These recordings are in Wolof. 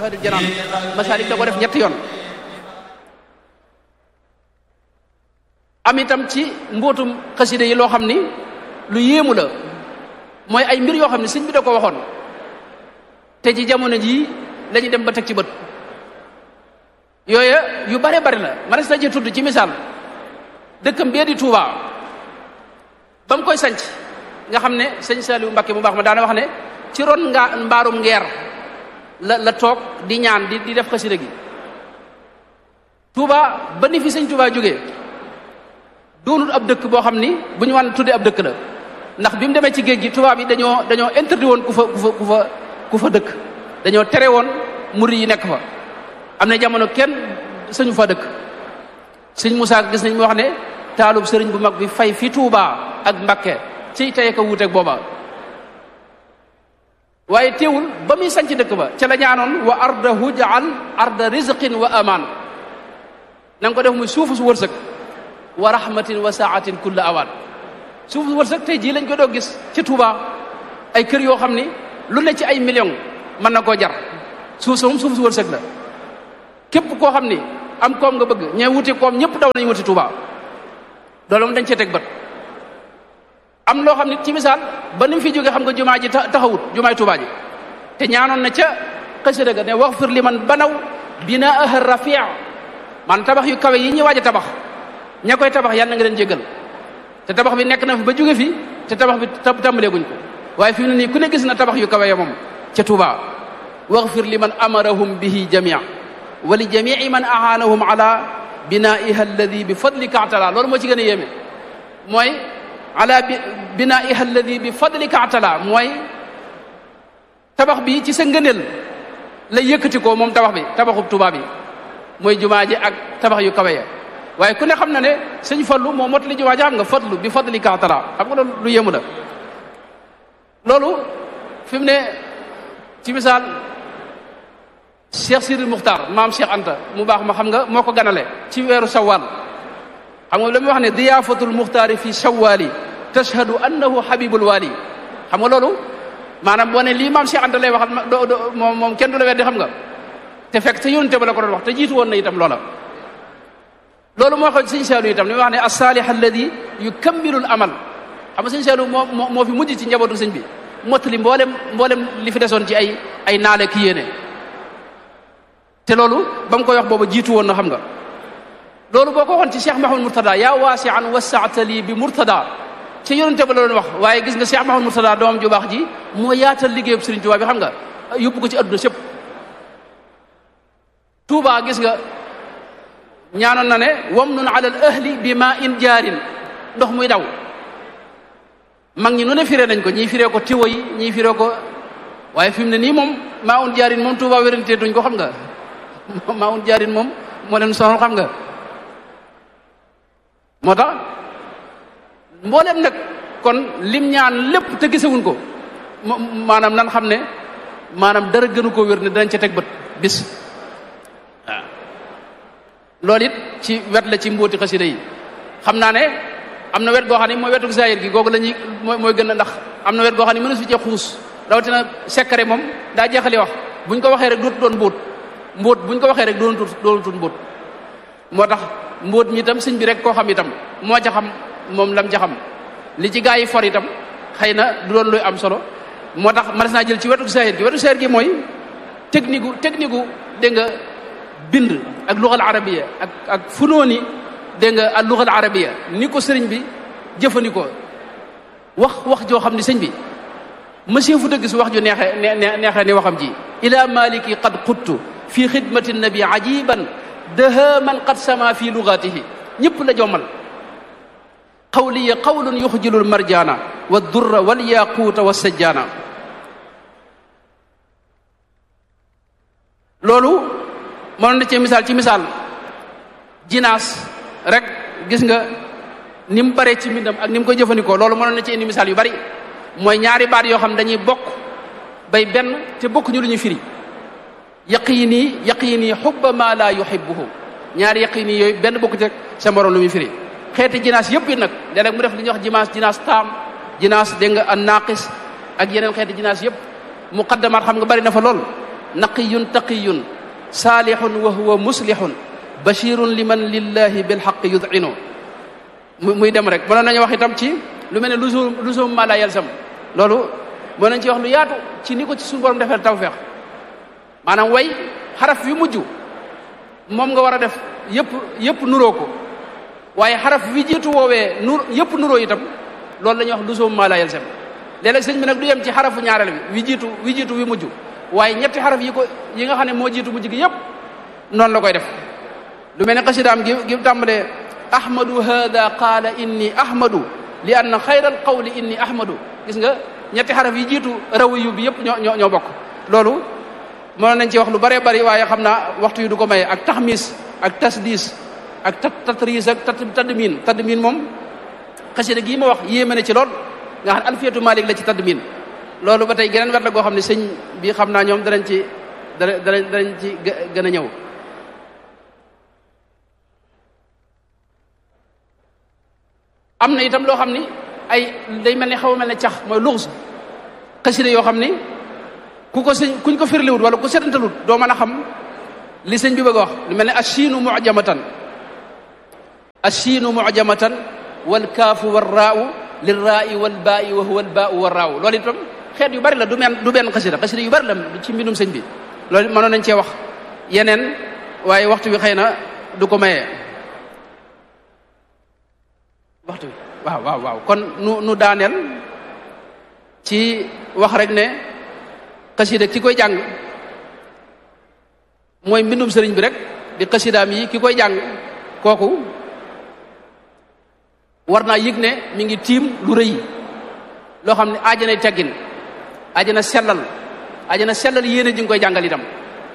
masaalikul jinaan masaalik da ko def ñetti yoon am itam ci mbootum xasida yi loo xam ni lu yéemu la mooy ay mbir yoo xam ne sëñ bi da ko waxoon te ci jamono jii la ñu dem ba teg ci bët yooya yu bare bari la manes na ci tudd ci misaal dëkkam bee di Touba ba mu koy sanc nga xam ne sëñ Saliou Mbacké mu baax ma daana wax ne ci ron nga mbaarum ngeer la la toog di ñaan di di def xasida gi Touba ba ni fi sëñ Touba jógee doonul ab dëkk boo xam ni bu ñu wan tuddee ab dëkk la ndax bi mu demee ci géej gi tubaab yi dañoo dañoo interdit woon ku fa ku fa ku fa ku fa dëkk dañoo tere woon murid yi nekk fa am na jamono kenn sañu fa dëkk sëñ Moussa gis nañ mu wax ne taalub sëriñ bu mag bi fay fi Touba ak Mbakke ci tey ko wuuteeg booba waaye teewul ba muy sanc dëkk ba ca la ñaanoon wa ardahu jaal arda rizqin wa aman na nga ko def muy suufu su wërsëg wa rahmatin wa saatin kulla awaan suufu su wërsëg tey jii lañ ko doo gis ci Touba ay kër yoo xam ni lu ne ci ay millions mën na koo jar suuf sa moom suuf su wërsëg la képp koo xam ni am koom nga bëgg ñee wuti koom ñëpp daw nañ wuti Touba loolu moom dañ cee teg bët am loo xam ne ci misaal ba ni mu fi jógee xam nga jumaa ji taxawut jumaay Touba ji te ñaanoon na ca xasida ga ne waxfir li man banaw binaaha rafia man tabax yu kawe yi ñuy waaj a tabax ña koy tabax yàlla na nga leen jéggal te tabax bi nekk na fi ba jóge fi te tabax bi tàmbalee guñ ko waaye fi mu ne nii ku ne gis na tabax yu kawe ya moom ca Touba waxfir li man amarahum bihi jamia wa li jamii man ahaanahum ala binaiha alladi bi fadlika atala loolu moo ci gën a yéeme mooy ala bi binaiha alladi bi fadlika atala mooy tabax bi ci sa ngëneel la yëkkati ko moom tabax bi tabaxub Touba bi mooy jumaa ji ak tabax yu kawe ya waaye ku ne xam na ne sëñ fallu moo motali jumaa ji xam nga fadlu bi fadlika atala xam nga loolu lu yéemu la loolu fi mu ne ci misaal Cheikh Sidi Muxtaar maam Cheikh Anta mu baax ma xam nga moo ko ganale ci weeru shawwal xam nga la muy wax ne diyaafatul muxtaari fi shawwali tashhadu annahu habibul wali xam nga loolu maanaam boo ne lii maam Cheikh Anta lay waxal do do moom moom kenn du la weddi xam nga te fekk te yónte ba la ko doon wax te jiitu woon na itam loola loolu moo xew sëñ Saalu itam li muy wax ne as-saalih alladi yukammilul amal xam nga sëñ Saalu moo moo fi mujj ci njabootu sëñ bi mottali mboolem mboolem li fi desoon ci ay ay naale ki yéene te loolu ba mu koy wax booba jiitu woon na xam nga loolu boo ko waxoon ci Cheikh Mahamad Murtada yaa waasi an wasaatali bi Murtada ci yonente ba la doon wax waaye gis nga Cheikh Mahamad Murtada doomam ju baax ji moo yaatal liggéeyub Sëriñ Tuubaa bi xam nga yóbbu ko ci adduna sépp Tuubaa gis nga ñaanoon na ne wam nun ala al ahli bi ma in jaarin ndox muy daw mag ñi nu ne firee nañ ko ñii firee ko tiwo yi ñii firee ko waaye fi mu ne nii moom maa un jaarin moom Tuubaa wérante duñ ko xam nga maa un jaarin moom moo leen sonal xam nga moo tax mboolem nag kon lim ñaan lépp te gisewuñ ko maanaam nan xam ne maanaam dara gënu koo wér ne danañ ca teg bët bis waaw loolu it ci wet la ci mbóoti xasida yi xam naa ne am na wet goo xam ne mooy wetu zahir gi googu la ñuy mooy mooy gën a ndax am na wet goo xam ne mënu si cee xuus rawatina sekkare moom daa jeexali wax buñ ko waxee rek dootu doon mbóot mbóot buñ ko waxee rek doon tut doon tut mbóot moo tax mbóot mi itam sëñ bi rek koo xam itam moo ca xam moom lam ca xam li ci gaa yi for itam xëy na du doon luy am solo moo tax mënees naa jël ci wetu zahir gi wetu zahir gi mooy technique gu technique gu dégg nga bind ak lugal arabiya ak ak funooni dégg nga ak lugal arabiya ni ko sëriñ bi jëfandikoo wax wax joo xam ne sëñ bi monsieur fu dëgg si wax ju neexee neexee ni waxam ji ila maliki qad quttu fi xidmati nabi ajiban daha man qad sama fi lugatihi ñëpp la jommal qawliya qawlun yuxjilul marjana wa durra wal yaquuta wa sajjana loolu mënoon na ci misaal ci misaal jinaas rek gis nga ni mu baree ci mbindam ak ni mu koy jëfandikoo loolu mënoon na ci indi misaal yu bari mooy ñaari baat yoo xam dañuy bokk bay benn te bokk ñu lu ñu firi yaqini yaqini xubba ma la yuhibbuhu ñaari yaqini yooyu benn bokk ci sa morom lu muy firi xeeti jinaas yëpp it nag léeg-léeg mu def li ñuy wax jimaas jinaas taam jinaas dégg nga an naqis ak yeneen xeeti jinaas yëpp muqaddamaat xam nga bari na fa lool naqiyun taqiyun saalihun wa huwa muslihun bashirun liman lillahi bilxaq yud'inu muy dem rek mënoon nañu wax itam ci lu mel ne lusum lusum ma la yalzam loolu mën nañ ci wax lu yaatu ci ni ko ci suñu borom defee tawfeex maanaam way xaraf yu mujj moom nga war a def yëpp yëpp nuroo ko waaye xaraf wi jiitu woowee nur yëpp nuroo itam loolu la ñuy wax lusum ma la yalzam léeg-léeg sëñ bi nag du yem ci xarafu ñaareel bi wi jiitu wi jiitu wi mujj waaye ñetti xaraf yi ko yi nga xam ne moo jiitu mujj gi yëpp noonu la koy def lu mel ne xasidaam gi gi tàmbalee ahmadu hada qaala inni ahmadu li anna xayral qawli inni ahmadu gis nga ñetti xaraf yi jiitu rawiyu bi yëpp ñoo ñoo ñoo bokk loolu mënoon nañ ci wax lu bëree bëri waaye xam naa waxtu yu du ko maye ak taxmis ak tasdis ak tat tatris ak tat tadmin tadmin moom xasida gii ma wax yéeme na ci lool nga xam ne alfiyatu malik la ci tadmin loolu ba tey geneen wet la goo xam ne sëñ bi xam naa ñoom danañ ci danañ danañ ci gën a ñëw am na itam loo xam ni ay day mel ni xaw a mel ne cax mooy luxus xasida yoo xam ni ku ko sëñ kuñ ko firliwut wala ku setantalut doo mën a xam li sëñ bi bëgg a wax lu mel ne achiinu mujamatan achiinu mujamatan wal kaafu war raau lil raai wal baai wa huwa al baau war raaw loolu itam xeet yu bari la du men du benn xasida xasida yu bari la ci mbindum sëñ bi loolu mënoon nañ cee wax yeneen waaye waxtu bi xëy na du ko mayee waxtu bi waaw waaw waaw kon nu nu daaneel ci wax rek ne xasida ki koy jàng mooy mbindum sëriñ bi rek di xasidaam yi ki koy jàng kooku war naa yëg ne mi ngi tiim lu rëy loo xam ne aajanay teggin aajana sellal aajana sellal yéene ji nga koy jàngal itam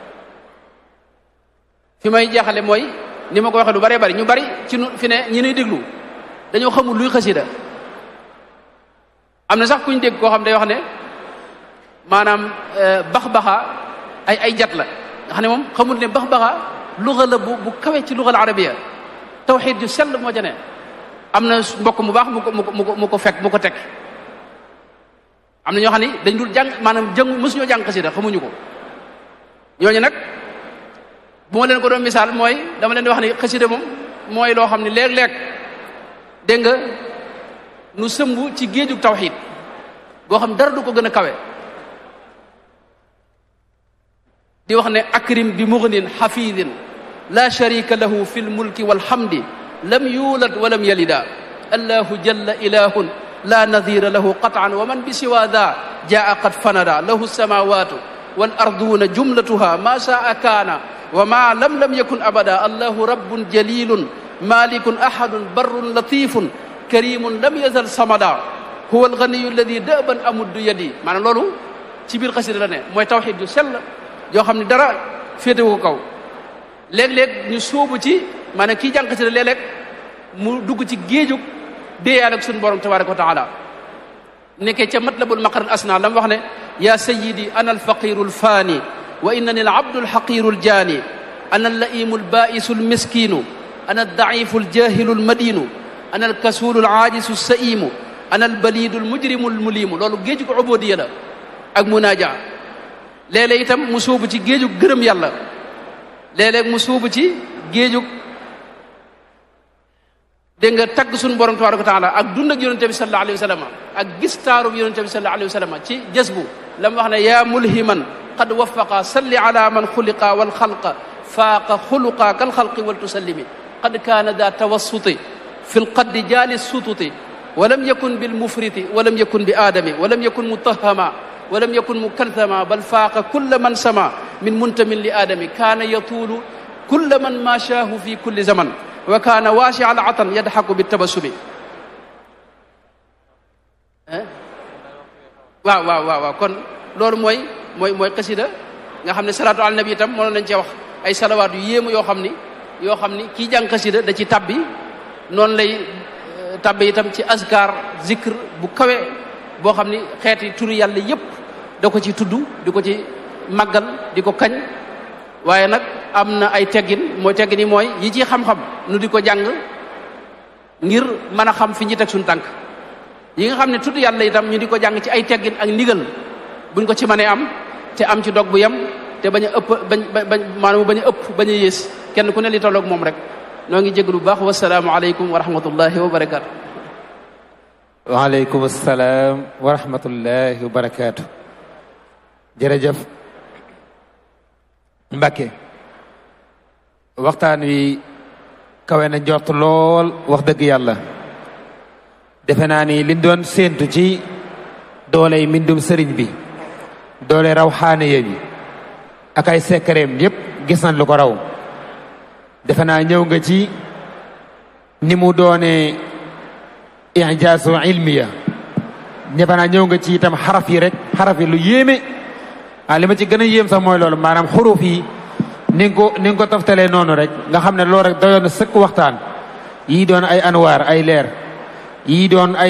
fi may jeexale mooy ni ma ko waxee lu baree bari ñu bari ci nu fi ne ñi nuy déglu dañoo xamul luy xasida am na sax kuñ dégg koo xam day wax ne maanaam bax-baxa ay ay jat la nga xam ne moom xamul ne bax-baxa luga la bu bu kawe ci lugal arabiya tawxid ju sell moo ca ne am na mbokk mu baax mu ko mu ko mu ko fekk mu ko teg am na ñoo xam ne dañ dul jàng maanaam jàng mësuñoo jàng xasida xamuñu ko ñooñu nag bu ma leen ko doon misaal mooy dama leen di wax ne xasida moom mooy loo xam ne léeg-léeg dégg nga nu sëmb ci géejug tawxid goo xam dara du ko gën a kawe di wax ne akrim bi mugnin xafidin la sharika lahu fi lmulki walhamdi lam yulad wa lam yalida allahu jalla ilahun la nadira lahu qatan wa man bi siwa da jaa qad fanada lahu samawatu wal arduna jumlatuha ma shaa kaana wa ma lam lam yakun abada allahu rabbun jalilun malikun ahadun barrun latifun karimun lam yazal samada huwa alganiyu alladi daban amuddu yadi maanaam loolu ci biir xasida la ne mooy tawxid yu sell yoo xam ne dara féetewu ko kaw léeg-léeg ñu sóobu ci maanaam kii jàng xasida léeg-léeg mu dugg ci géejug déeyaal ak suñu borom tabaraka wa taala nekkee ca matlabul maqaral asna la mu wax ne ya sayidi ana alfaqiru alfaani wa innani alabdu alxaqiru aljaani ana allaimu albaisu almiskinu ana aldaifu aljahilu almadinu ana alkasulu alaajisu alsaimu ana albalidu almujrimu almulimu loolu géejug ubodiya la ak munaaja léeg-léeg itam mu sóobu ci géejug gërëm yàlla léeg-léeg mu sóobu ci géejug dégg nga tagg suñu borom tabaraka wa taala ak dund ak yonente bi sallallahu alayhi wa sallam ak gis taarub yonente bi sallallahu alayhi wa sallam ci jës bu la mu wax ne yaa mulhiman qad wafaqa salli ala man xuliqa wal xalqa faaqa xuluqa kal xalqi wal tusallimi qad kaana daa tawassuti fi lqaddi jaali sututi walam yakun bil mufriti walam yakun bi aadami walam yakun mutahama walam yakun mukalthama bal faaqa kulla man sama min muntamin li aadami kaana yatuulu kulla man maashaahu fi kulli zaman wa kaana waasi al atan yadxaku bi tabassumi waaw waaw waaw waaw kon loolu mooy mooy mooy xasida nga xam ne salaatu ala nabi itam mënoon nañ cee wax ay salawaat yu yéemu yoo xam ni yoo xam ni kii jàng xasida da ci tabbi noonu lay tabbi itam ci askar zikr bu kawe boo xam ni xeeti turi yàlla yépp da ko ci tudd di ko ci màggal di ko kañ waaye nag am na ay teggin mooy teggin yi mooy yi ci xam-xam nu di ko jàng ngir mën a xam fi ñi teg suñu tànk yi nga xam ne tudd yàlla itam ñu di ko jàng ci ay teggin ak ndigal buñ ko ci mënee am te am ci dog bu yem te bañ a ëpp bañ bañ maanaam bañ a ëpp bañ a yées kenn ku ne li tolloog moom rek noo ngi jégalu bu baax wasalaamu aleykum wa rahmatullahi wa barakaatu. waaleykum salaam wa rahmatullahi wa barakaatu. jërëjëf Mbacke waxtaan wi kawe na njort lool wax dëgg yàlla defe naa ni liñ doon séentu ci dooley mbindum sëriñ bi doole raw xaaniye bi ak ay sekkareem yépp gis nañ lu ko raw defe naa ñëw nga ci ni mu doone ijaasu ilmiya defe naa ñëw nga ci itam xaraf yi rek xaraf yi lu yéeme ah li ma ci gën a yéem sax mooy loolu maanaam xuruf yi ni nga ko ni nga ko toftalee noonu rek nga xam ne loolu rek doyoon na sëkk waxtaan yii doon ay anwaar ay leer yii doon ay